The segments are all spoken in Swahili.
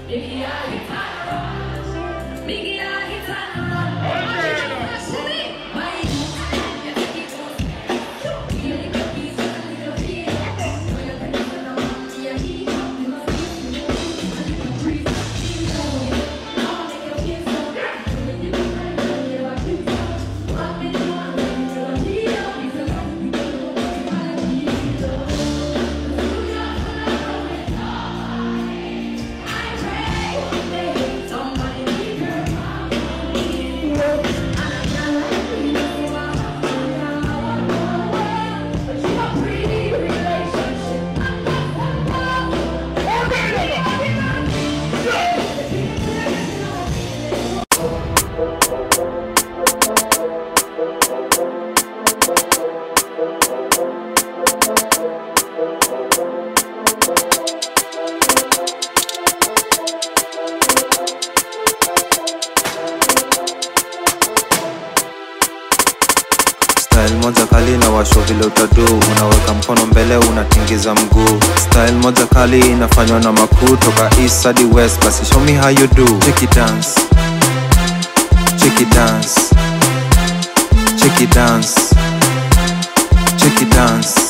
Style moja kali na washo vile utadu, unaweka mkono mbele unatingiza mguu. Style moja kali inafanywa na makuu toka east hadi west, basi show me how you do. Check it dance, check it dance, check it dance, check it dance.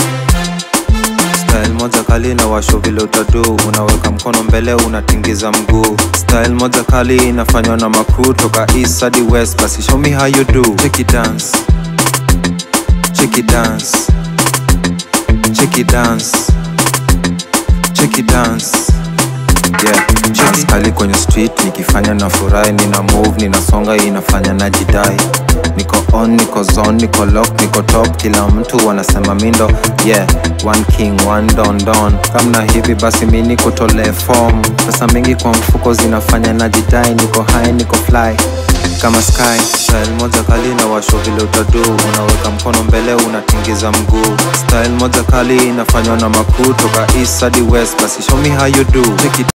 Style moja kali na washo vile utadu, unaweka mkono mbele unatingiza mguu. Style moja kali inafanywa na makuu toka east hadi west, basi show me how you do. Check it dance. Check it dance. Check it dance. Check it dance. Yeah, dance kali kwenye street nikifanya na furahi, nina move, ninasonga, inafanya najidai. Niko on, niko zone, niko lock, niko top, kila mtu wanasema mindo. Yeah, one king, one don don. Kamna hivi basi mi niko tole form. Pesa mingi kwa mfuko zinafanya najidai, niko high, niko fly kama sky style moja kali na washo vile utadu unaweka mkono mbele unatingiza mguu style moja kali inafanywa na makuu toka east hadi west basi show me how you do Check it